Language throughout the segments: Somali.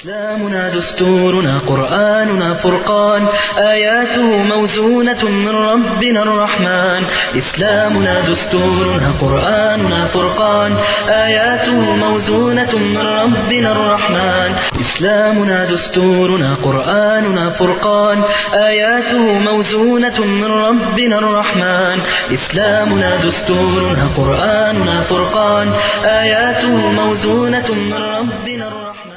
إسلامنا دستورنا قرآننا فرقان آياته موزونة من ربنا الرحمن إسلامنا دستورنا قرآننا فرقان آياته موزونة من ربنا الرحمن إسلامنا دستورنا قرآننا فرقان آياته موزونة من ربنا الرحمن إسلامنا دستورنا قرآننا فرقان آياته موزونة من ربنا الرحمن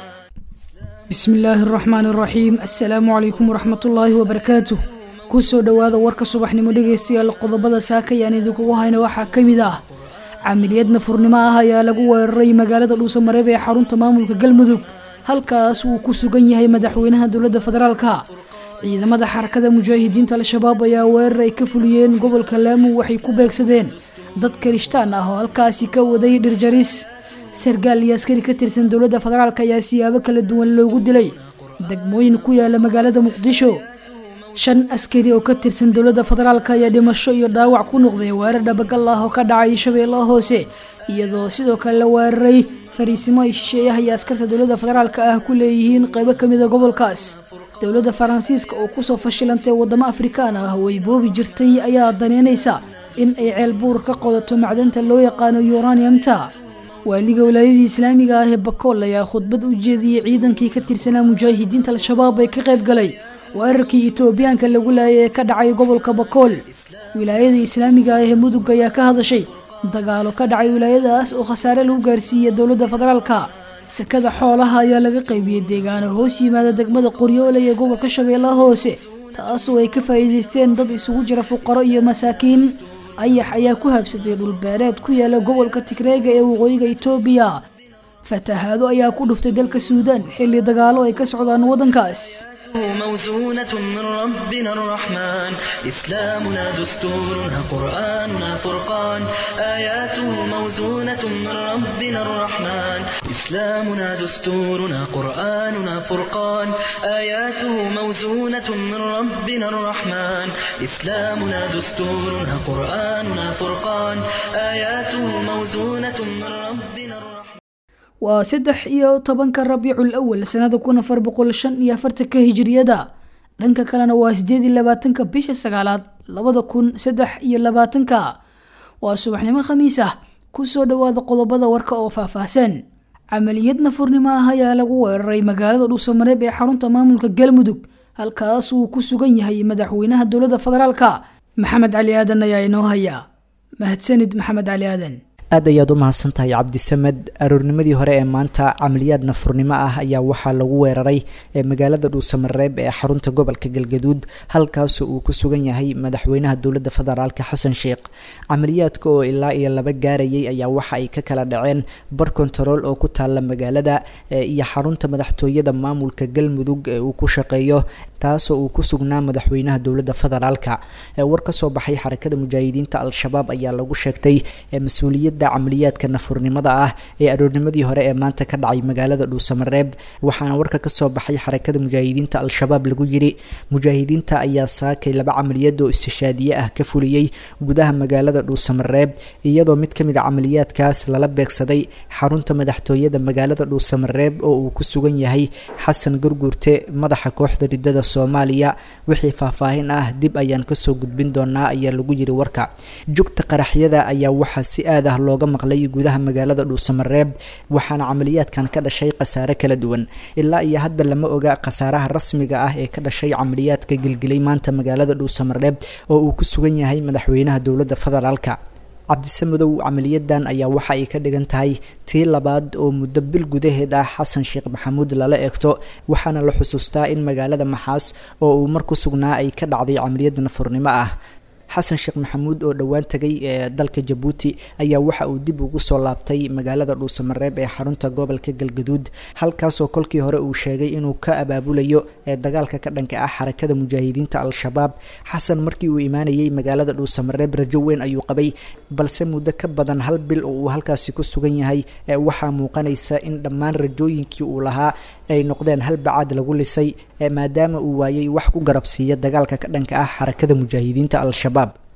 bismi illaahi araxmaan araxiim assalaamu calaykum waraxmatullaahi wabarakaatuh kusoo dhowaada warka subaxnimo dhegaystayaal qodobada saakayaan idinkugu hayna waxaa ka mid ah camiliyad nafurnimo ah ayaa lagu weeraray magaalada dhuusamareeb ee xarunta maamulka galmudug halkaas uu ku sugan yahay madaxweynaha dowladda federaalka ciidamada xarakada mujaahidiinta al-shabaab ayaa weerar ay ka fuliyeen gobolka laamu waxay ku beegsadeen dad karishtaan ah oo halkaasi ka waday dhirjaris sargaal iyo askari ka tirsan dowladda federaalk ayaa siyaabo kala duwan loogu dilay degmooyin ku yaala magaalada muqdisho shan askari oo ka tirsan dowladda federaalk ayaa dhimasho iyo dhaawac ku noqday weerar dhabagal ah oo ka dhacay shabeellaha hoose iyadoo sidoo kale la weeraray fariisimo ay shisheeyaha iyo askarta dowladda federaalk ah ku leeyihiin qaybo ka mida gobolkaas dowladda faransiiska oo kusoo fashilantay wadamo afrikaan ah oo ay boobi jirtay ayaa daneynaysa in ay ceel buur ka qodato macdanta loo yaqaano uraniumta waaliga walaayadii islaamiga ah ee bakool ayaa khudbad u jeediyey ciidankii ka tirsanaa mujaahidiinta al-shabaab ee ka qayb galay weerarkii etoobiyaanka lagu laayay ee ka dhacay gobolka bakool wilaayada islaamiga ah ee mudug ayaa ka hadashay dagaalo ka dhacay wilaayadaas oo khasaare lagu gaarsiiyey dowladda federaalka sakada xoolaha ayaa laga qaybiyey deegaano hoos yimaada degmada qoryoole ee gobolka shabeellaha hoose taasoo ay ka faa'iidaysteen dad isugu jira fuqaro iyo masaakiin ayax ayaa ku habsaday dhulbeereed ku yaala gobolka tigreega ee waqooyiga itoobiya fatahaado ayaa ku dhuftay dalka suudaan xilli dagaalo ay ka socdaan waddankaas موزونة من ربنا الرحمن إسلامنا دستورنا قرآننا فرقان آياته موزونة من ربنا الرحمن إسلامنا دستورنا قرآننا فرقان آياته موزونة من ربنا الرحمن إسلامنا دستورنا قرآننا فرقان آياته موزونة من ربنا الرحمن waa saddex iyo tobanka rabiicul awal sanada kun afar boqol shan iyo afartanka hijiriyada dhanka kalena waa sideed iyo labaatanka bisha sagaalaad labada kun saddex iyo labaatanka waa subaxnimo khamiis ah kusoo dhowaada qodobada warka oo faahfaahsan camaliyad nafurnimo ah ayaa lagu weeraray magaalada dhuusamareeb ee xarunta maamulka galmudug halkaas uu ku sugan yahay madaxweynaha dowladda federaalka maxamed cali aadan ayaa inoo haya mahadsanid maxamed cali aadan aad ayaad u mahadsan tahay cabdisamed aroornimadii hore ee maanta camaliyaad nafurnimo ah ayaa waxaa lagu weeraray ee magaalada dhuusamareeb ee xarunta gobolka galgaduud halkaasoo uu ku sugan yahay madaxweynaha dowladda federaalk xasan sheekh camaliyaadka oo ilaa iyo laba gaarayay ayaa waxa ay ka kala dhaceen bar kontarool oo ku taalla magaalada iyo xarunta madaxtooyada maamulka galmudug ee uu ku shaqeeyo taasoo uu ku sugnaa madaxweynaha dowladda federaalka war ka soo baxay xarakada mujaahidiinta al-shabaab ayaa lagu sheegtay mas-uuliyadda camaliyaadka nafurnimada ah ee aroornimadii hore ee maanta ka dhacay magaalada dhuusamareeb waxaana warka kasoo baxay xarakada mujaahidiinta al-shabaab lagu yiri mujaahidiinta ayaa saakay laba camaliyad oo istishaadiye ah ka fuliyey gudaha magaalada dhuusamareeb iyadoo mid kamid a camaliyaadkaas lala beegsaday xarunta madaxtooyada magaalada dhuusamareeb oo uu ku sugan yahay xasan gurguurte madaxa kooxda ridada soomaaliya wixii faahfaahin ah dib ayaan kasoo gudbin doonaa ayaa lagu yiri warka jugta qaraxyada ayaa waxaa si aad ah looga maqlay gudaha magaalada dhuusamareeb waxaana camaliyaadkan ka dhashay khasaare kala duwan ilaa iyo hadda lama oga khasaaraha rasmiga ah ee ka dhashay camaliyaadka gelgelay maanta magaalada dhuusamareeb oo uu ku sugan yahay madaxweynaha dowladda federaalka cabdisamadow camaliyadan ayaa waxa ay ka dhigan tahay tii labaad oo muddo bil gudaheed ah xasan sheekh maxamuud lala eegto waxaana la xusuustaa in magaalada maxaas oo uu mar ku sugnaa ay ka dhacday camaliyad nafurnimo ah xasan sheekh maxamuud oo dhowaan tegay ee dalka jabuuti ayaa waxa uu dib ugu soo laabtay magaalada dhuusamareeb ee xarunta gobolka galgaduud halkaasoo kolkii hore uu sheegay inuu ka abaabulayo ee dagaalka ka dhanka ah xarakada mujaahidiinta al-shabaab xasan markii uu imaanayay magaalada dhuusamareeb rajo weyn ayuu qabay balse muddo ka badan hal bil oo uu halkaasi ku sugan yahay ee waxaa muuqanaysa in dhammaan rajooyinkii uu lahaa ay noqdeen hal bacaad lagu lisay maadaama uu waayay wax ku garabsiiya dagaalka ka dhanka ah xarakada mujaahidiinta al-shabaab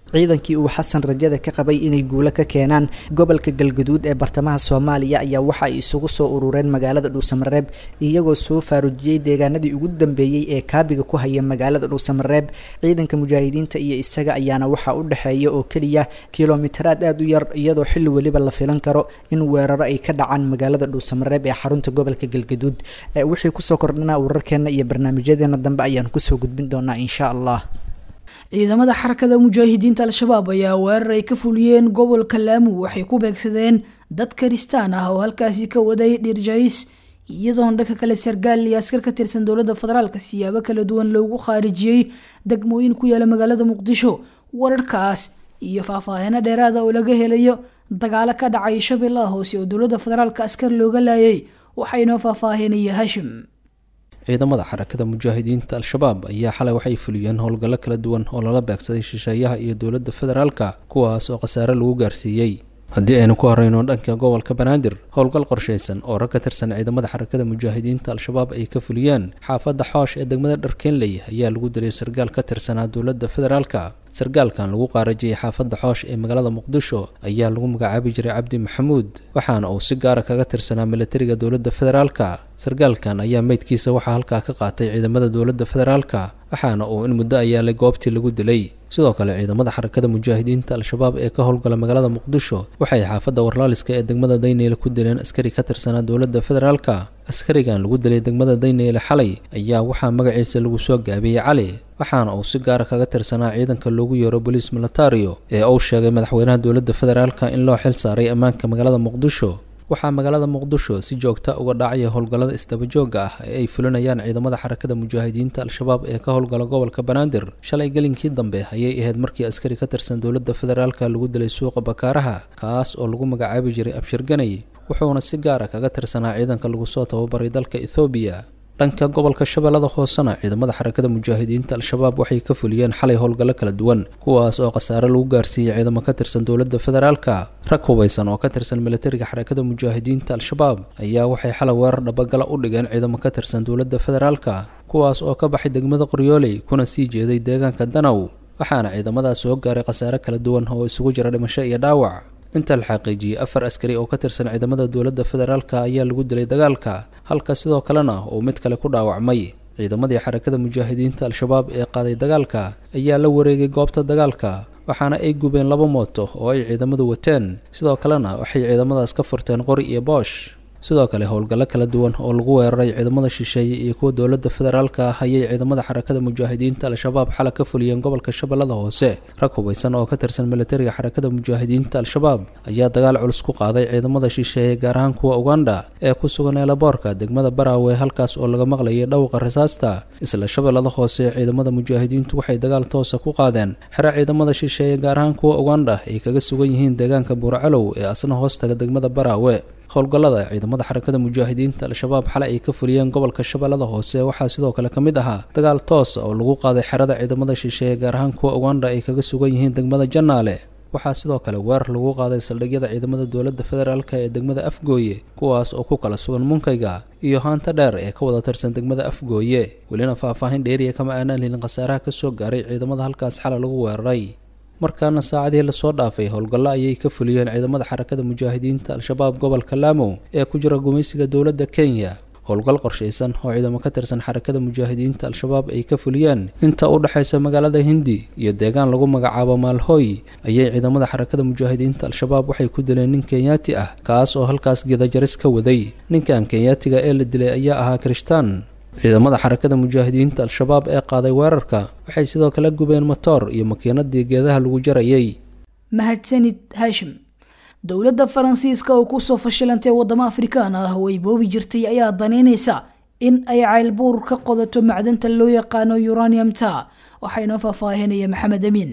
ciidankii uu xasan rajada ka qabay inay guulo ka keenaan gobolka galgaduud ee bartamaha soomaaliya ayaa waxa ay isugu soo urureen magaalada dhuusamareeb iyagoo soo faarujiyey deegaanadii ugu dambeeyey ee kaabiga ku haya magaalada dhuusamareeb ciidanka mujaahidiinta iyo isaga ayaana waxaa u dhexeeya oo keliya kilomitaraad aada u yar iyadoo xilli weliba la filan karo in weeraro ay ka dhacaan magaalada dhuusamareeb ee xarunta gobolka galgaduud wixii kusoo kordhanaa wararkeena iyo barnaamijyadeena dambe ayaan kusoo gudbin doonaa insha allah ciidamada xarakada mujaahidiinta al-shabaab ayaa weerar ay ka fuliyeen gobolka laamu waxay ku beegsadeen dad karistaan ah oo halkaasi ka waday dhirjays iyadoona dhanka kale sargaal iyo askar ka tirsan dowladda federaalka siyaabo kala duwan loogu khaarijiyey degmooyin ku yaala magaalada muqdisho wararkaas iyo faahfaahino dheeraada oo laga helayo dagaalo ka dhacay shabeellaha hoose oo dowladda federaalka askar looga laayay waxaynoo faahfaahinaya hashim ciidamada xarakada mujaahidiinta al-shabaab ayaa xalay waxay fuliyeen howlgallo kala duwan oo lala beegsaday shisheeyaha iyo dowladda federaalka kuwaas oo khasaare lagu gaarsiiyey haddii aynu ku horeyno dhanka gobolka banaadir howlgal qorshaysan oo rag ka tirsan ciidamada xarakada mujaahidiinta al-shabaab ay ka fuliyeen xaafadda xoosh ee degmada dharkeenley ayaa lagu dilay sargaal ka tirsanaa dowladda federaalka sargaalkan lagu qaarajiyey xaafadda xoosh ee magaalada muqdisho ayaa lagu magacaabi jiray cabdi maxamuud waxaana uu si gaara kaga tirsanaa militariga dowladda federaalka sargaalkan ayaa meydkiisa waxaa halkaa ka qaatay ciidamada dowladda federaalka waxaana uu in muddo ayaalay goobtii lagu dilay sidoo kale ciidamada xarakada mujaahidiinta al-shabaab ee ka howlgala magaalada muqdisho waxay xaafadda warlaaliska ee degmada dayneyle ku dileen askari ka tirsanaa dowladda federaalka askarigan lagu dilay degmada dayneyle xalay ayaa waxaa magaciisa lagu soo gaabiyey cali waxaana uu si gaara kaga tirsanaa ciidanka loogu yeero boliis militario ee uu sheegay madaxweynaha dowladda federaalka in loo xil saaray ammaanka magaalada muqdisho waxaa magaalada muqdisho si joogta uga dhacaya howlgallada isdabajooga ah ee ay fulinayaan ciidamada xarakada mujaahidiinta al-shabaab ee ka howlgala gobolka banaadir shalay gelinkii dambe ayay ahayd markii askari ka tirsan dowladda federaalka lagu dilay suuqa bakaaraha kaas oo lagu magacaabi jiray abshirganay wuxuuna si gaara kaga tirsanaa ciidanka lagu soo tababaray dalka ethoobiya dhanka gobolka shabeellada hoosena ciidamada xarakada mujaahidiinta al-shabaab waxay ka fuliyeen xalay howlgallo kala duwan kuwaas oo khasaare lagu gaarsiiyey ciidamo ka tirsan dowladda federaalka rag hubaysan oo ka tirsan militariga xarakada mujaahidiinta al-shabaab ayaa waxay xalay weerar dhabagala u dhigeen ciidamo ka tirsan dowladda federaalka kuwaas oo ka baxay degmada qoryooley kuna sii jeeday deegaanka danow waxaana ciidamadaas soo gaaray khasaare kala duwan oo isugu jira dhimasho iyo dhaawac inta la xaqiijiyey afar askari oo ka tirsan ciidamada dowladda federaalka ayaa lagu dilay dagaalka halka sidoo kalena uu mid kale ku dhaawacmay ciidamadii xarakada mujaahidiinta al-shabaab ee qaaday dagaalka ayaa la wareegay goobta dagaalka waxaana ay gubeen laba mooto oo ay ciidamadu wateen sidoo kalena waxay ciidamadaas ka furteen qori iyo boosh sidoo kale howlgallo kala duwan oo lagu weeraray ciidamada shisheeye iyo kuwa dowladda federaalka ah ayay ciidamada xarakada mujaahidiinta al-shabaab xala ka fuliyeen gobolka shabeellada hoose rag hubaysan oo ka tirsan militariga xarakada mujaahidiinta al-shabaab ayaa dagaal culus ku qaaday ciidamada shisheeye gaar ahaan kuwa uganda ee ku sugan eelaboorka degmada baraawe halkaas oo laga maqlayay dhawqa rasaasta isla shabeellada hoose ciidamada mujaahidiintu waxay dagaal toosa ku qaadeen xere ciidamada shisheeye gaar ahaan kuwa uganda ay kaga sugan yihiin deegaanka buurcalow ee asna hoostaga degmada baraawe howlgallada ciidamada xarakada mujaahidiinta al-shabaab xalay ay ka fuliyeen gobolka shabeellada hoose waxaa sidoo kale ka mid ahaa dagaal toosa oo lagu qaaday xerada ciidamada shisheeye gaar ahaan kuwa uganda ay kaga sugan yihiin degmada janaale waxaa sidoo kale weerar lagu qaaday saldhigyada ciidamada dowladda federaalk ee degmada afgooye kuwaas oo ku kala sugan munkayga iyo haanta dheer ee ka wada tirsan degmada afgooye welina faahfaahin dheeriya kama aanaan helin khasaaraha ka soo gaaray ciidamada halkaas xalay lagu weeraray markaana saacadihii lasoo dhaafay howlgallo ayay ka fuliyeen ciidamada xarakada mujaahidiinta al-shabaab gobolka laamo ee ku jira gumaysiga dowladda kenya howlgal qorshaysan oo ciidamo ka tirsan xarakada mujaahidiinta al-shabaab ay ka fuliyeen inta u dhexaysa magaalada hindi iyo deegaan lagu magacaabo maalhooy ayay ciidamada xarakada mujaahidiinta al-shabaab waxay ku dileen nin kenyaati ah kaas oo halkaas gedajaris ka waday ninkan kenyaatiga ee la dilay ayaa ahaa kirishtaan ciidamada xarakada mujaahidiinta al-shabaab ee qaaday weerarka waxay sidoo kale gubeen matoor iyo makiinadii geedaha lagu jarayay mahadsanid haashim dowladda faransiiska oo kusoo fashilantay wadamo afrikaan ah oo ay boobi jirtay ayaa daneynaysa in ay caylbuur ka qodato macdanta loo yaqaano uraniumta waxaynoo faahfaahinaya maxamed amiin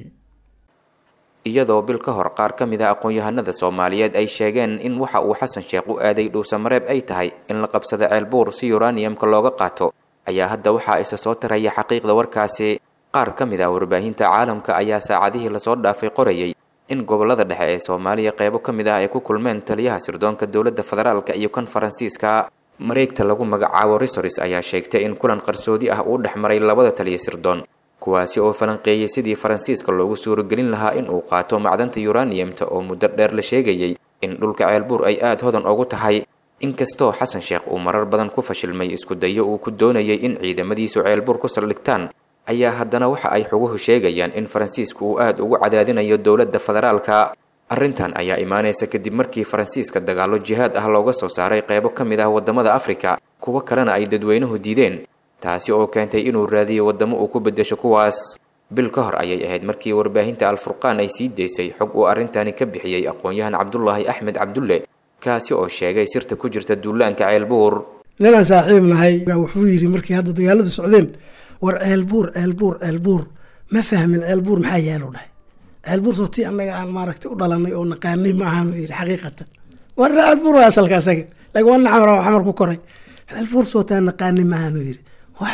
iyadoo bil ka hor qaar ka mid a aqoon-yahanada soomaaliyeed ay sheegeen in waxa uu xasan sheekh u aaday dhuusamareeb ay tahay in la qabsado ceelbuur si uraniumka looga qaato ayaa hadda waxaa isa soo taraya xaqiiqda warkaasi qaar ka mid ah warbaahinta caalamka ayaa saacadihii lasoo dhaafay qorayay in gobolada dhexe ee soomaaliya qeybo ka mid ah ay ku kulmeen taliyaha sirdoonka dowladda federaalka iyo kan faransiiska mareegta lagu magacaabo risoris ayaa sheegtay in kulan qarsoodi ah uu dhex maray labada taliya sirdoon kuwaasi oo falanqeeyey sidii faransiiska loogu suuragelin lahaa in uu qaato macdanta yuraniyamta oo muddo dheer la sheegayey in dhulka ceelbuur ay aada hodan ugu tahay inkastoo xasan sheekh uu marar badan ku fashilmay isku dayo uu ku doonayay in ciidamadiisu ceelbuur ku saldhigtaan ayaa haddana waxa ay xuguhu sheegayaan in faransiisku uu aada ugu cadaadinayo dowladda federaalka arrintan ayaa imaanaysa kadib markii faransiiska dagaallo jihaad ah looga soo saaray qeybo ka mid ah waddamada afrika kuwo kalena ay dadweynuhu diideen taasi oo keentay inuu raadiyo waddamo uu ku beddesho kuwaas bil ka hor ayay ahayd markii warbaahinta alfurqaan ay sii daysay xog uu arrintani ka bixiyey aqoon-yahan cabdulaahi axmed cabdulle kaasi oo sheegay sirta ku jirta duulaanka ceelbuur ninaan saaxiib nahay wuxuu yidhi markii hadda dagaaladu socdeen war ceelbuur ceelbuur ceelbuur ma fahmin ceelbuur maxaa yaalo dhahay ceelbuur sootii annaga aan maaragtay u dhalanay oo naqaanay ma ahaan yidhi xaqiiqatan war ceelbuur waa asalka asaga laakiin waa nacamar xamar ku koray ceelbuur sootaa naqaanay ma ahaan yidhi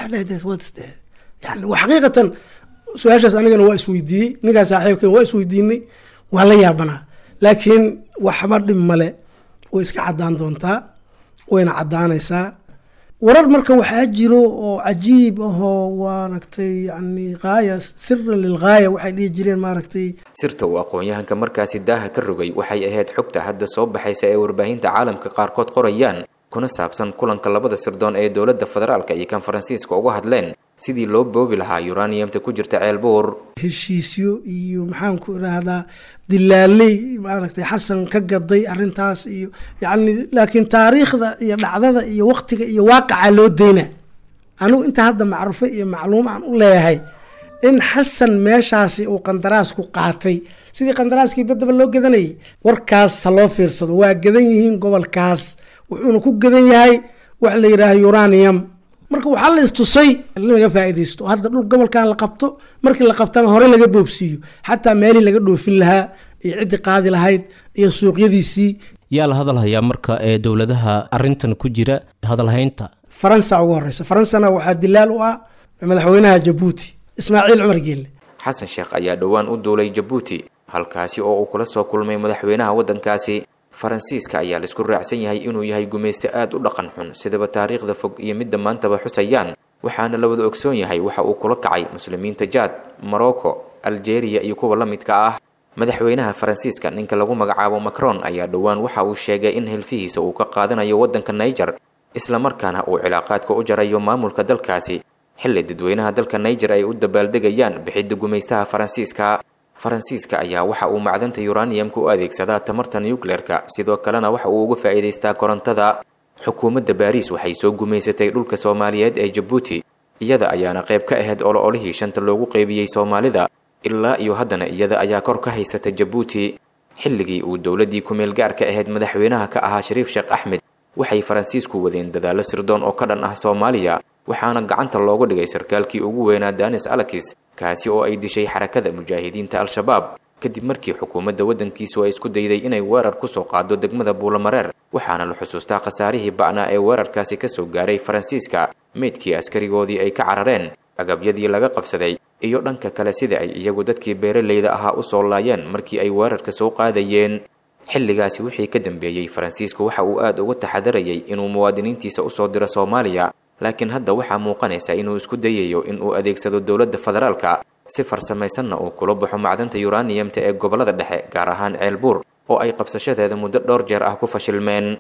yani xaqiiqatan su-aashaas anigana waa isweydiiyey ninkaa saaxiibkan waa isweydiinay waa la yaabanaa laakiin waxba dhib male way iska cadaan doontaa wayna cadaanaysaa warar marka waxaa jiro oo cajiib ahoo maaragtay yani haaya siran lilghaaya waxay dhihi jireen maaragtay sirta uu aqoon-yahanka markaasi daaha ka rogay waxay ahayd xogta hadda soo baxaysa ee warbaahinta caalamka qaarkood qorayaan kuna saabsan kulanka labada sirdoon ee dowladda federaalka iyo kan faransiiska uga hadleen sidii loo boobi lahaa yuraniyamta ku jirta ceelbuur heshiisyo iyo maxaan ku idhaahdaa dilaaley maaragtay xasan ka gaday arrintaas iyo yacni laakiin taariikhda iyo dhacdada iyo waqtiga iyo waaqaca loo deyna anigu inta hadda macruufo iyo macluum aan u leeyahay in xasan meeshaasi uu qandaraas ku qaatay sidii qandaraaskii baddaba loo gadanayay warkaas ha loo fiirsado waa gadan yihiin gobolkaas wuxuuna ku gadan yahay wax la yidhaaha uranium marka waxaa la istusay in laga faaidaysto hadda dhul gobolkan la qabto markii la qabtana hore laga boobsiiyo xataa meelii laga dhoofin lahaa iyo ciddii qaadi lahayd iyo suuqyadiisii yaa la hadalhayaa marka ee dowladaha arintan ku jira hadalhaynta faransa ugu horeysa faransana waxaa dilaal u ah madaxweynaha jabuuti ismaaciil cumar geelle xasan sheekh ayaa dhowaan u duulay jabuuti halkaasi oo uu kula soo kulmay madaxweynaha waddankaasi faransiiska ayaa laisku raacsan yahay inuu yahay gumayste aada u dhaqan xun sidaba taariikhda fog iyo midda maantaba xusayaan waxaana la wada ogsoon yahay waxa uu kula kacay muslimiinta jaad morocco algeria iyo kuwa la midka ah madaxweynaha faransiiska ninka lagu magacaabo macron ayaa dhowaan waxa uu sheegay in hilfihiisa uu ka qaadanayo waddanka niger islamarkaana uu cilaaqaadka u jarayo maamulka dalkaasi xilli dadweynaha dalka niger ay u dabaaldegayaan bixidda gumaystaha faransiiska faransiiska ayaa waxa uu macdanta yuraniyamka u adeegsadaa tamarta nucleerka sidoo kalena waxa uu uga faa'iidaystaa korontada xukuumadda baariis waxay soo gumaysatay dhulka soomaaliyeed ee jabuuti iyada ayaana qayb ka ahayd olo-olihii shanta loogu qeybiyey soomaalida ilaa iyo haddana iyada ayaa kor ka haysata jabuuti xilligii uu dowladdii ku-meel gaarka ahayd madaxweynaha ka ahaa shariif sheekh axmed waxay faransiisku wadeen dadaallo sirdoon oo ka dhan ah soomaaliya waxaana gacanta loogu dhigay sarkaalkii ugu weynaa danis alakis kaasi oo ay dishay xarakada mujaahidiinta al-shabaab kadib markii xukuumadda waddankiisu ay isku dayday inay weerar kusoo qaado degmada buulamareer waxaana la xusuustaa khasaarihii ba'naa ee weerarkaasi ka soo gaaray faransiiska meydkii askarigoodii ay ka carareen agabyadii laga qabsaday iyo dhanka kale sida ay iyagu dadkii beeralayda ahaa u soo laayeen markii ay weerarka soo qaadayeen xilligaasi wixii ka dambeeyey faransiisku waxa uu aada uga taxadarayay inuu muwaadiniintiisa usoo diro soomaaliya laakiin hadda waxaa muuqanaysa inuu isku dayayo in uu adeegsado dowladda federaalka si farsamaysanna uu kula baxo macdanta yuraniyamta ee gobollada dhexe gaar ahaan ceelbuur oo ay qabsashadeeda muddo dhowr jeer ah ku fashilmeen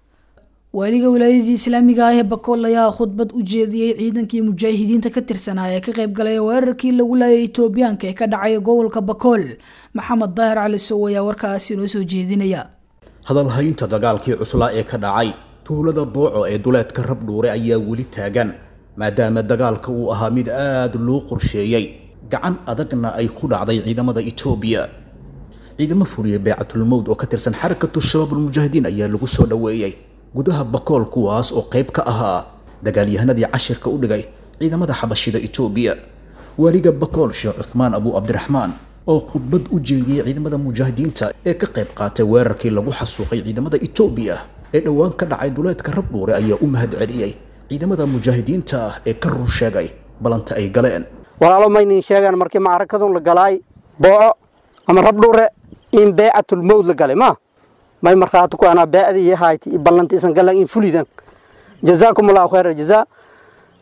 waaliga wilaayadii islaamiga ah ee bakool ayaa khudbad u jeediyey ciidankii mujaahidiinta ka tirsanaa ee ka qayb galay weerarkii lagu laayay etoobiyaanka ee ka dhacay gobolka bakool maxamed daahir cali sow ayaa warkaasi inoo soo jeedinaya hadalhaynta dagaalkii cuslaa ee ka dhacay tuulada booco ee duleedka rabdhuure ayaa weli taagan maadaama dagaalka uu ahaa mid aada loo qorsheeyey gacan adagna ay ku dhacday ciidamada etoobiya ciidamo furiya beecatulmowd oo ka tirsan xarakatu shabaabulmujaahidiin ayaa lagu soo dhoweeyey gudaha bakool kuwaas oo qayb ka ahaa dagaalyahanadii cashirka u dhigay ciidamada xabashida etoobiya waaliga bakool sheekh cuthmaan abu cabdiraxmaan oo khudbad u jeediyey ciidamada mujaahidiinta ee ka qayb qaatay weerarkii lagu xasuuqay ciidamada etoobiya ee dhowaan ka dhacay duleedka rabdhuure ayaa u mahad celiyey ciidamada mujaahidiinta ah ee ka run sheegay balanta ay galeen walaalo maynin sheegaan markii macrakadun la galaay booco ama rabdhuure in beecatulmowd la galay ma may markhaati ku anaa beecdii iyo hayti iyo ballanti isan galan in fulidan jazaakum allahu khayra jazaa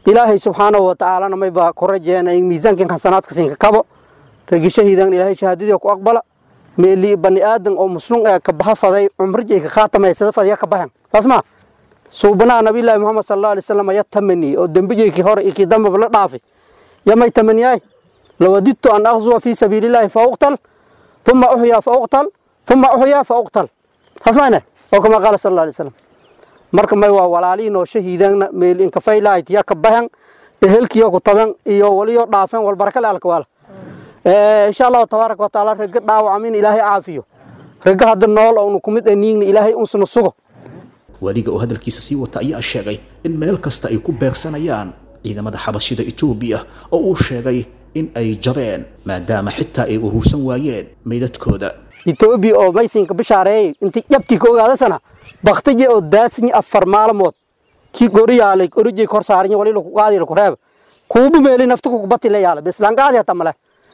ilaahay subxaanahu watacaalana mayba ku rajeena in miisaankan xasanaadka siinka kabo ragi shahiidan ilaahay shahaadadii ku aqbala meeli bani aadan oo muslum ee ka baxa faday cumrijay ka khaatamaysada fadya ka baxan taas ma suubanaha nabiyullaahi muxamed sala allahu alay wasalam ya tamani oo dembijaykii hore iyo kii dambaba la dhaafay yamay tamaniyaay lawadidtu an aqzuwa fii sabiilillaahi fa uqtal uma uxyaa fa uqtal uma uxyaa fa uqtal taas mayne oo kama qaala sala allahu alay wasalam marka may waa walaalihiin oo shahiidaanna meel inkafaylahayd ya ka baxan ehelkiyo ku taban iyo waliyo dhaafeen walbarakale alkawaala insha allahu tabaaraka watacaala ragga dhaawacamin ilaahay caafiyo ragga hadda nool oonu kumid aniigna ilaahay unsuna sugo weliga oo hadalkiisa sii wata ayaa sheegay in meel kasta ay ku beegsanayaan ciidamada xabashida etoobiya oo uu sheegay in ay jabeen maadaama xitaa ay urursan waayeen meydadkooda etoobiya oo maysinka bishaareeyay intii jabtii ka ogaadasana baktiye oo daasinyi afar maalmood kii goriyaalay orijay kor saarinya wali laku qaadi laku reeba kuubu meeli nafta kukubati la yaala beslangaadi hata male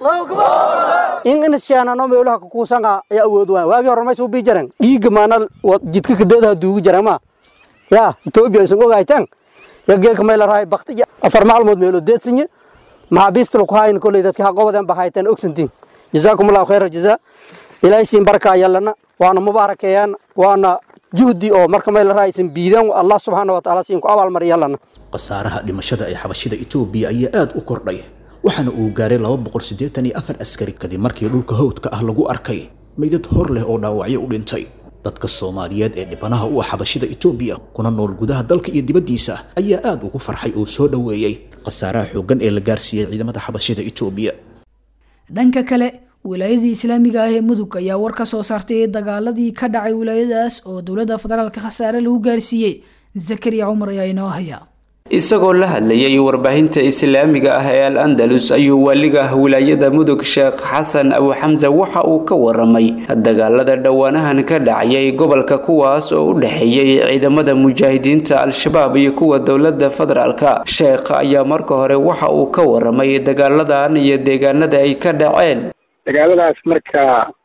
in inasheenano meelaha kukuusanga ayaa awood waan waagii hore may suubii jaren dhiiga maana jidka kadeedaha duugi jaren ma ya etoobiya aysan ogaytaan yageeka may la rahay baktiye afar maalmood meelo deedsinye maxaabiista laku hayn koley dadki haqobaden ba hayteen ogsantiin jazaakum allahu khayra jazaa ilaahay siin barkaa yallana waana mubaarakeeyaan waana juhdi oo marka may la raaysan biidaan allah subxaana wa tacaala siin ku abaalmari yallana khasaaraha dhimashada ee xabashida etoobiya ayaa aad u kordhay waxaana uu gaaray laba boqol siddeetan iyo afar askari kadib markii dhulka hawdka ah lagu arkay meydad hor leh oo dhaawacyo u dhintay dadka soomaaliyeed ee dhibanaha u ah xabashida etoobiya kuna nool gudaha dalka iyo dibaddiisa ayaa aad ugu farxay oo soo dhoweeyey khasaaraha xooggan ee la gaarsiiyey ciidamada xabashida etoobiya dhanka kale wilaayadii islaamiga ah ee mudug ayaa war ka soo saartay dagaaladii ka dhacay wilaayadaas oo dowladda federaalka khasaare lagu gaarsiiyey zakariya cumar ayaa inoo haya isagoo la hadlayay warbaahinta islaamiga ah ee al andalus ayuu waaliga wilaayada mudug sheekh xasan abu xamse waxa uu ka waramay dagaalada dhowaanahan ka dhacayay gobolka kuwaas oo u dhexeeyey ciidamada mujaahidiinta al-shabaab iyo kuwa dowlada federaalka sheekh ayaa marka hore waxa uu ka waramay dagaaladan iyo deegaanada ay ka dhaceen dagaaladaas marka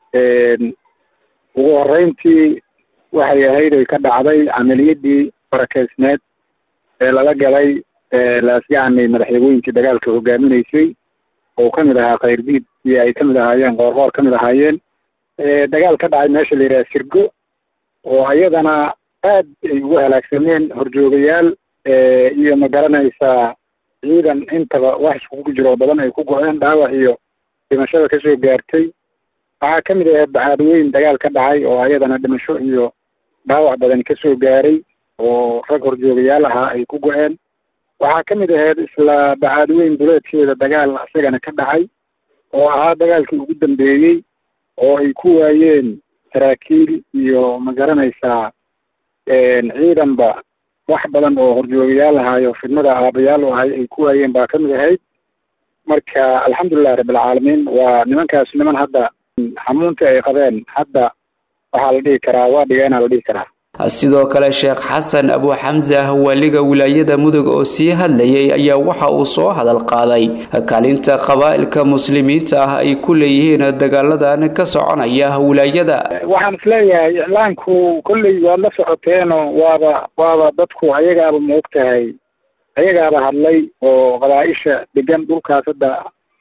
ugu horeyntii waxay ahayd ay ka dhacday camaliyadii barakeysneed ee lala galay laas yacni madaxyagooyinkii dagaalka hogaaminaysay oo kamid ahaa khayrdiid iyo ay kamid ahaayeen qoorqoor kamid ahaayeen dagaal ka dhacay meesha la yidhaha sirgo oo ayadana aad ay ugu halaagsameen horjoogayaal iyo ma garanaysaa ciidan intaba wax iskugu jiro oo badan ay ku go-een dhaawac iyo dhimashada kasoo gaartay waxaa kamid ahayd bacaadweyn dagaal ka dhacay oo ayadana dhimasho iyo dhaawac badan kasoo gaaray oo rag horjoogayaal ahaa ay ku go-een waxaa ka mid ahayd isla bacaadweyn duleedkeeda dagaal isagana ka dhacay oo ahaa dagaalkii ugu dambeeyey oo ay ku waayeen saraakiil iyo ma garanaysaa ciidanba wax badan oo horjoogayaal ahaayo fidmada aabayaal u ahay ay ku waayeen baa kamid ahayd marka alxamdulilahi rabbilcaalamiin waa nimankaas niman hadda xamuuntii ay qabeen hadda waxaa la dhihi karaa waa dhigeena la dhihi karaa sidoo kale sheekh xasan abu xamsa waaliga wilaayada mudug oo sii hadlayay ayaa waxa uu soo hadal qaaday kaalinta qabaa'ilka muslimiinta ah ay ku leeyihiin dagaaladan ka soconaya wilaayada waxaan isleeyahay iclaanku kolley waad la socoteenoo waaba waaba dadku ayagaaba ma og tahay ayagaaba hadlay oo qabaa-isha degan dhulkaas hadda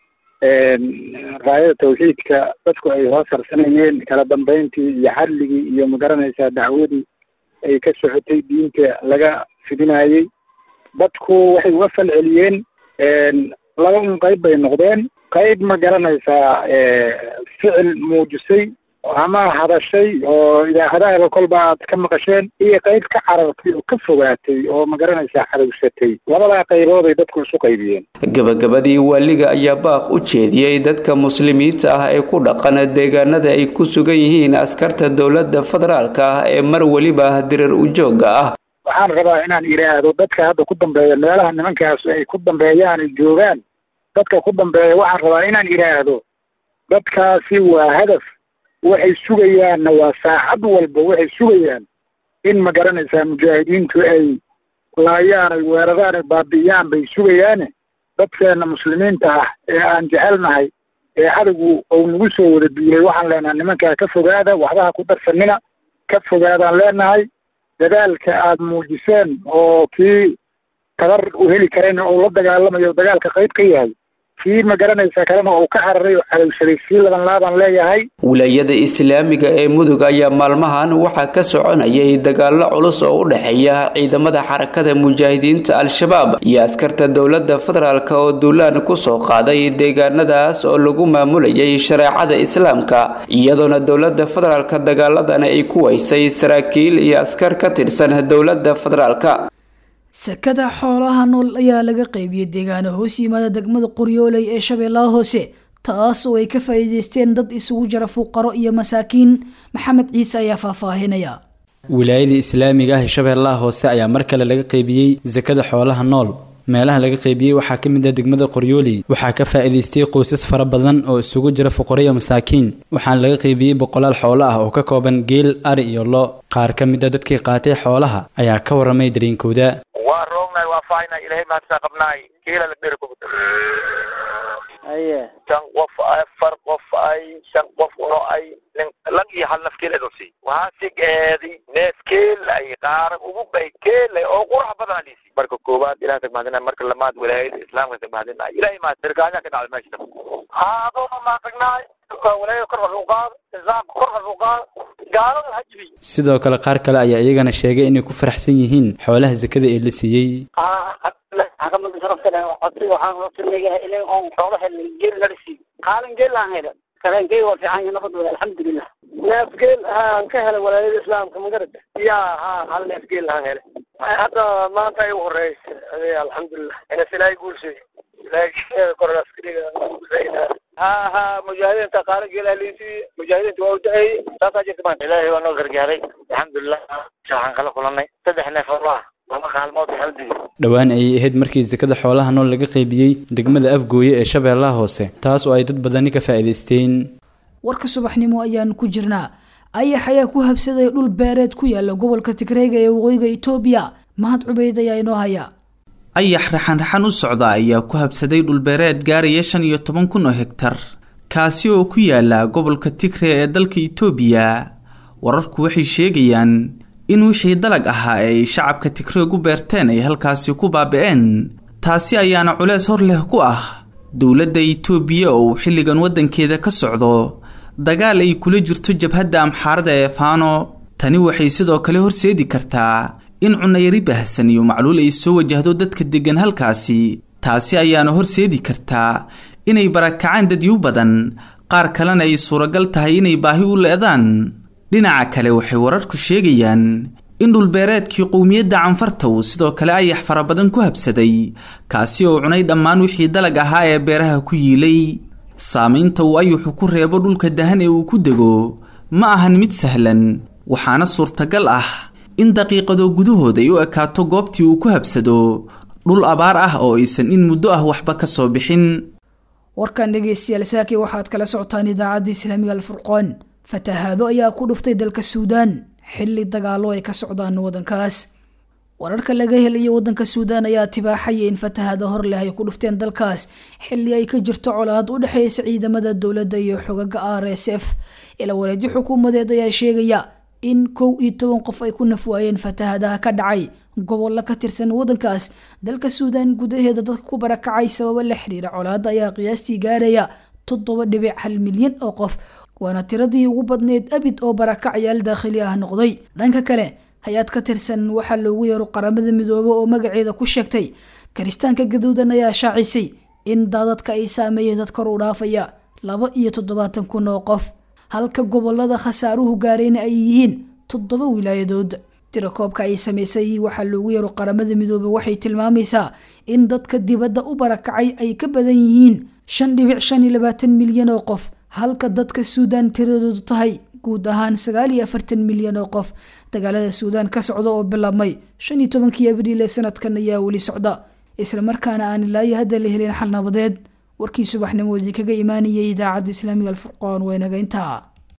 raayada tawxiidka dadku ay hoos harsanayeen kala dambeyntii iyo xadligii iyo magaranaysaa dacwadii ay ka socotay diinta laga fidinayey dadku waxay uga fal celiyeen laba un qayb bay noqdeen qayb ma garanaysaa ficil muujisay ama hadashay oo idaacadaha kolba aad ka maqasheen iyo qayb ka carartay oo ka fogaatay oo ma garanaysaa cadowsatay labadaa qaybood ay dadku isu qaybiyeen gabagabadii waaliga ayaa baaq u jeediyey dadka muslimiinta ah ee ku dhaqan deegaanada ay ku sugan yihiin askarta dowladda federaalka ah ee mar weliba dirar u jooga ah waxaan rabaa inaan idhaahdo dadka hadda ku dambeeya meelaha nimankaas ay ku dambeeyaan ay joogaan dadka ku dambeeya waxaan rabaa inaan idhaahdo dadkaasi waa hadaf waxay sugayaanna waa saacad walba waxay sugayaan in ma garanaysaa mujaahidiintu ay laayaan ay weeraraan ay baabi'iyaan bay sugayaane dadkeena muslimiinta ah ee aan jecelnahay ee cadowgu ou nagu soo wada duulay waxaan leenahay nimankaa ka fogaada waxbaha ku darsanina ka fogaadaan leenahay dadaalka aada muujiseen oo kii tabar uu heli karayna uu la dagaalamayo dagaalka qayb ka yahay kii ma garanaysa kalena uu ka cararay oo cadowsaday sii laban laaban leeyahay wilaayada islaamiga ee mudug ayaa maalmahan waxaa ka soconayay dagaalo culus oo u dhexeeya ciidamada xarakada mujaahidiinta al-shabaab iyo askarta dowladda federaalk oo duulaan kusoo qaaday deegaanadaas oo lagu maamulayay shareecada islaamka iyadoona dowladda federaalk dagaaladana ay ku waysay saraakiil iyo askar ka tirsan dowladda federaalk sakada xoolaha nool ayaa laga qaybiyey deegaano hoos yimaada degmada qoryooley ee shabeellaha hoose taas oo ay ka faa'iideysteen dad isugu jira fuqaro iyo masaakiin maxamed ciise ayaa faahfaahinaya wilaayada islaamiga ah ee shabeellaha hoose ayaa mar kale laga qaybiyey sakada xoolaha nool meelaha laga qaybiyey waxaa ka mid ah degmada qoryooley waxaa ka faa'iidaystay qoysas fara badan oo isugu jira fuqaro iyo masaakiin waxaana laga qaybiyey boqolaal xoolo ah oo ka kooban geel ari iyo lo qaar ka mid a dadkii qaatay xoolaha ayaa ka waramay dareenkooda waa roognahay waa faaynahay ilahay mahadsan qabnaay kiila la dheri kugu aye shan qof afar qof ay shan qof uno ay nin lag iyo hal naf keel edosi waxaa sigeedi neef keel ay qaaran ugu bay keelay oo qurax badan alisi marka koowaad ilahay tagmaadina marka lamaad walaayada islaamka tagmaadina ilahay mahad sirkaanya ka dhacday meesha haadona maatagnaay walaayada kor wax u qaado islaamka kor wax u qaado gaalada hajibi sidoo kale qaar kale ayaa iyagana sheegay inay ku faraxsan yihiin xoolaha sakada ee la siiyey maxkamada sharafta leh codsi waxaan codsileeyahay ilaa oon xoolo helin geel la dhisi qaalin geel aan helin kareenkeyga waa fiican yahay nabad wada alxamdulilah neef geel aan ka helay walaayada islaamka magarata ya ha hal neef geel aan helay hadda maanta ay u horeysa ade alxamdulilah inas ilaahay guulsay ilaahay koraas kudhiga ha ha mujaahidiinta qaalin geel alisi mujaahidiinta waa u da-eeyey saasaa jirta maanta ilaahay waa noo gargaaray alxamdulilah waxaan kala kulanay saddex neef oo ah laba qaalmood hal digir dhowaan ayay ahayd markii sakada xoolaha nool laga qaybiyey degmada afgooye ee shabeellaha hoose taas oo ay dad badani ka faa'iidaysteen warka subaxnimo ayaan ku jirnaa ayax ayaa ku habsaday dhul beereed ku yaala gobolka tigreega ee waqooyiga itoobiya mahad cubeyd ayaa inoo haya ayax raxan-raxan u socda ayaa ku habsaday dhulbeereed gaaraya shan iyo toban kun oo hegtar kaasi oo ku yaala gobolka tigre ee dalka itoobiya wararku waxay sheegayaan in wixii dalag ahaa ee ay shacabka tigreeg u beerteen ay halkaasi ku baabi'een taasi ayaana culees hor leh ku ah dowladda itoobiya oo uu xilligan waddankeeda ka socdo dagaal ay kula jirto jabhadda amxaarada ee faano tani waxay sidoo kale horseedi kartaa in cunayari baahsan iyo macluul ay soo wajahdo dadka deggan halkaasi taasi ayaana horseedi kartaa inay barakacaan dadyu badan qaar kalena ay suuragal tahay inay baahi u leedaan dhinaca kale waxay wararku sheegayaan in dhulbeereedkii qowmiyadda canfarta uu sidoo kale ayax fara badan ku habsaday kaasi oo cunay dhammaan wixii dalag ahaa ee beeraha ku yiilay saamaynta uu ayuxu ku reebo dhulka dahan ee uu ku dego ma ahan mid sahlan waxaana suurtagal ah in daqiiqado gudahood ay u ekaato goobtii uu ku habsado dhul abaar ah oo aysan in muddo ah waxba ka soo bixin warkan dhegeystayaal saaki waxaad kala socotaan idaacadda islaamiga alfurqoon fatahaado ayaa ku dhuftay dalka suudaan xilli dagaalo ay ka socdaan waddankaas wararka laga helayo waddanka suudaan ayaa tibaaxaya in fatahaado hor leh ay ku dhufteen dalkaas xilli ay ka jirto colaad u dhexeysa ciidamada dowladda iyo xogaga r s f ila wareedyo xukuumadeed ayaa sheegaya in kow iyo toban qof ay ku nafwaayeen fatahaadaha ka dhacay gobollo ka tirsan waddankaas dalka suudaan gudaheeda dadka ku barakacay sababo la xiriira colaadda ayaa qiyaastii gaaraya toddoba dhibic hal milyan oo qof waana tiradii ugu badneyd abid oo barakacayaal daakhili ah noqday dhanka kale hay-ad ka tirsan waxaa loogu yeero qaramada midoobe oo magaceeda ku sheegtay kiristaanka gaduudan ayaa shaacisay in daadadka ay saameeyeen dad kor u dhaafaya laba iyo toddobaatan kun oo qof halka gobolada khasaaruhu gaarayna ay yihiin toddoba wilaayadood tirakoobka ay samaysay waxaa loogu yeero qaramada midoobe waxay tilmaamaysaa in dadka dibadda u barakacay ay ka badan yihiin shan dhibic shan iyo labaatan milyan oo qof halka dadka suudaan tiradoodu tahay guud ahaan sagaal iyo afartan milyan oo qof dagaalada suudaan ka socda oo bilaabmay shan iyo tobankii abriil ee sanadkan ayaa weli socda islamarkaana aan ilaayo hadda la helin xal nabadeed warkii subaxnimoodii kaga imaanayay idaacadda islaamiga alfurqoon waynaga intaa